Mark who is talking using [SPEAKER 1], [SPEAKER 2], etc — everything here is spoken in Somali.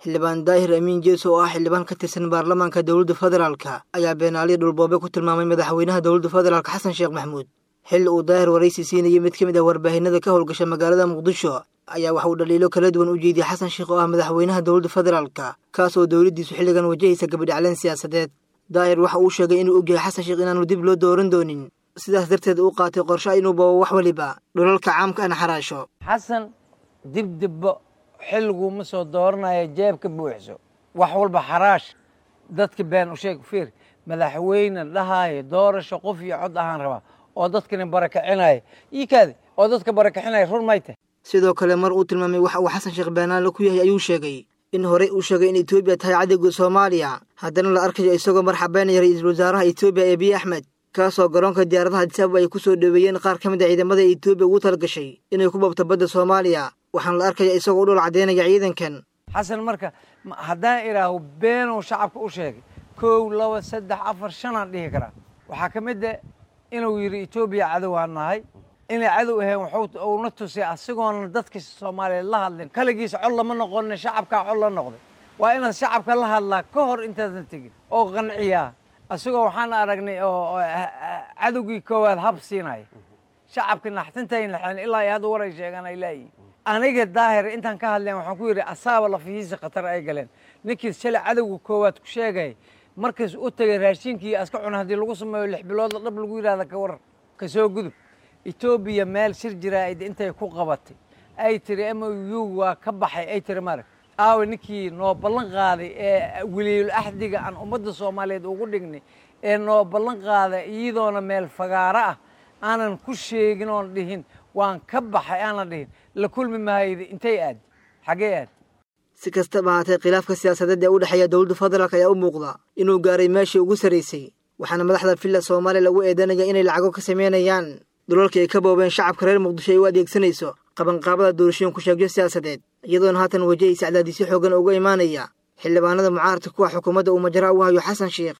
[SPEAKER 1] xildhibaan daahir amiin jeeso oo ah xildhibaan ka tirsan baarlamaanka dowladda federaalka ayaa beenaaliya dhulboobe ku tilmaamay madaxweynaha dowladda federaalk xasan sheekh maxamuud xilli uu daahir waraysi siinayay mid ka mid ah warbaahinada ka howlgasha magaalada muqdisho ayaa waxa uu dhaliilo kala duwan u jeediyey xasan sheekh oo ah madaxweynaha dowladda federaalka kaas oo dowladdiisu xilligan wajahaysa gabadhacleen siyaasadeed daahir waxa uu sheegay inuu ogyahay xasan sheekh inaanu dib loo dooran doonin sidaas darteed uu qaatay qorsho inuu babo wax waliba dhulalka caamka ana xaraasho
[SPEAKER 2] xasan dibdibbo xilliguu ma soo dooranayo jeebka buuxso wax walba xaraash dadka been u sheeg fiir madaxweyne dhahaayo doorasho qof iyo cod ahaan rabaa oo dadkani barakacinaya ii kaadi oo dadka barakacinaya run may tahay
[SPEAKER 1] sidoo kale mar uu tilmaamay waxa uu xasan sheekh beenaale ku yahay ayuu sheegay in horey uu sheegay in etoobiya tahay cadowga soomaaliya haddana la arkayo isagoo marxabeynaya ra-iisul wasaaraha etoobiya eebiye axmed kaasoo garoonka diyaaradaha adisaababa ay ku soo dhoweeyeen qaar ka mid a ciidamada etoobiya ugu talagashay inay ku babto badda soomaaliya waxaana la arkaya isagoo u dhol caddeynaya ciidankan
[SPEAKER 2] xasan marka haddaan idhaaho beenuu shacabka u sheegay kow laba saddex afar shanaan dhihi karaa waxaa ka mid a inuu yidhi etoobiya cadow aan nahay inay cadow ahayn wuxuu uuna tusay asigoona dadka soomaaliyeed la hadlin kaligiisa cod lama noqonin shacabkaa cod la noqday waa inaad shacabka la hadlaa ka hor intaadan tegin oo qanciyaa asigoo waxaan aragnay oo cadowgii koowaad hab siinaya shacabka naxtintayn laxeen ilaa ay hadda waray sheegaan ay laayihin aniga daahir intaan ka hadleen waxaan ku yidhi asaaba lafihiisa khatar ay galeen ninkii shalay cadowga koowaad ku sheegay markaas u tegay raashinkii aska cuna haddii lagu sameeyo lix bilood dhab lagu yidhahda ka waran ka soo gudub etoobiya meel shir jiraa'id intay ku qabatay ay tiri m u waa ka baxay ay tiri marag aawe ninkii noo ballan qaaday ee weliyul axdiga aan ummadda soomaaliyeed ugu dhignay ee noo ballan qaaday iyadoona meel fagaaro ah aanan ku sheegin oon dhihin waan ka baxay aanan dhihin la kulmi mahayda intay aad xaggee aad
[SPEAKER 1] si kastaba ahaatee khilaafka siyaasadeed ee u dhexeeya dowladda federaalk ayaa u muuqda inuu gaaray meeshii ugu sarraysay waxaana madaxda villa soomaaliya lagu eedanaya inay lacago ka samaynayaan dhulalkii ay ka boobeen shacabka reer muqdisho ay u adeegsanayso qabanqaabada doorashooyin ku sheegyo siyaasadeed iyadoona haatan wajahaysa cadaadisyo xoogan uga imaanaya xildhibaanada mucaaradka kuwa xukuumadda uu majara u hayo xasan sheekh